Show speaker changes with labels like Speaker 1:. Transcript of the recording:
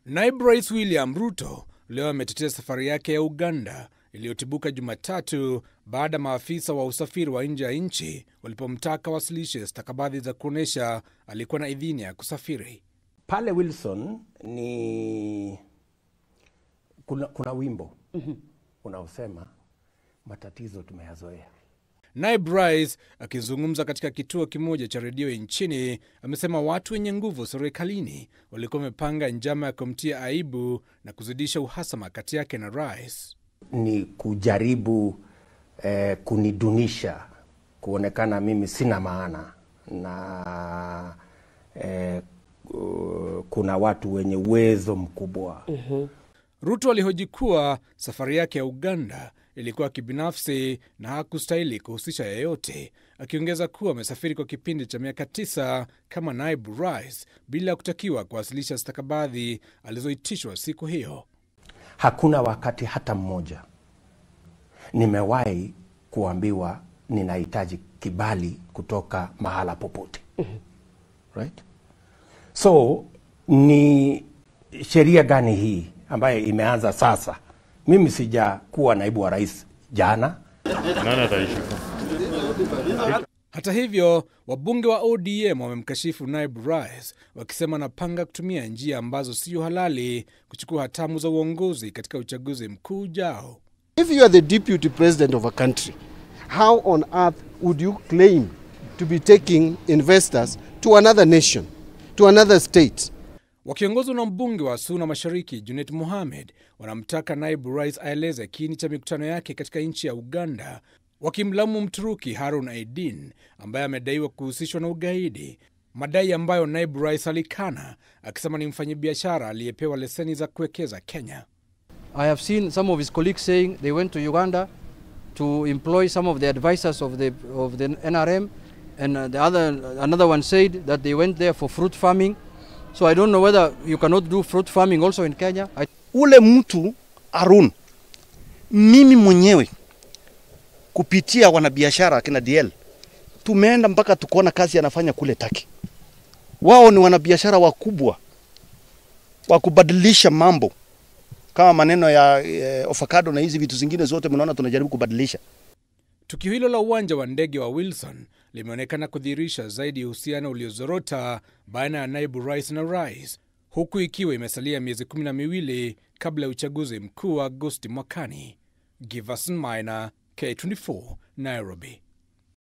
Speaker 1: Naibu Rais William Ruto leo ametetea safari yake ya Uganda iliyotibuka Jumatatu baada ya maafisa wa usafiri wa nje ya nchi walipomtaka wasilishe stakabadhi za kuonyesha alikuwa na idhini ya kusafiri.
Speaker 2: Pale Wilson ni kuna, kuna wimbo unaosema matatizo tumeyazoea.
Speaker 1: Naibu Rais akizungumza katika kituo kimoja cha redio nchini amesema watu wenye nguvu serikalini walikuwa wamepanga njama ya kumtia aibu na kuzidisha uhasama kati yake na rais.
Speaker 2: Ni kujaribu eh, kunidunisha, kuonekana mimi sina maana na eh, uh, kuna watu wenye uwezo mkubwa
Speaker 1: Ruto alihoji kuwa safari yake ya Uganda ilikuwa kibinafsi na hakustahili kuhusisha yeyote, akiongeza kuwa amesafiri kwa kipindi cha miaka tisa kama naibu rais bila kutakiwa kuwasilisha stakabadhi alizoitishwa siku hiyo.
Speaker 2: Hakuna wakati hata mmoja nimewahi kuambiwa ninahitaji kibali kutoka mahala popote. Right? So ni sheria gani hii ambayo imeanza sasa? Mimi sijakuwa naibu wa rais jana.
Speaker 3: Nani ataishika?
Speaker 1: Hata hivyo, wabunge wa ODM wamemkashifu naibu rais wakisema anapanga kutumia njia ambazo sio halali kuchukua hatamu za uongozi katika uchaguzi mkuu ujao.
Speaker 4: If you are the deputy president of a country, how on earth would you claim to be taking investors to another nation, to another state?
Speaker 1: Wakiongozwa na mbunge wa Suna Mashariki Junet Mohamed wanamtaka naibu rais aeleze kiini cha mikutano yake katika nchi ya Uganda, wakimlaumu Mturuki Harun Aidin ambaye amedaiwa kuhusishwa na ugaidi, madai ambayo naibu rais alikana akisema ni mfanyabiashara aliyepewa leseni za kuwekeza Kenya.
Speaker 5: I have seen some of his colleagues saying they went to Uganda to employ some of the advisors of the of the NRM, and uh, the other another one said that they went there for fruit farming. So I don't know whether you cannot do fruit farming also in Kenya. I
Speaker 6: ule mtu Arun, mimi mwenyewe kupitia wanabiashara akina DL tumeenda mpaka tukaona kazi anafanya kule Taki. Wao ni wanabiashara wakubwa wa kubadilisha mambo kama maneno ya eh, avocado na hizi vitu zingine zote, mnaona tunajaribu kubadilisha.
Speaker 1: Tukio hilo la uwanja wa ndege wa Wilson limeonekana kudhihirisha zaidi uhusiano uliozorota baina ya naibu rais na rais, huku ikiwa imesalia miezi kumi na miwili kabla ya uchaguzi mkuu wa Agosti mwakani. Giverson Maina, K24, Nairobi.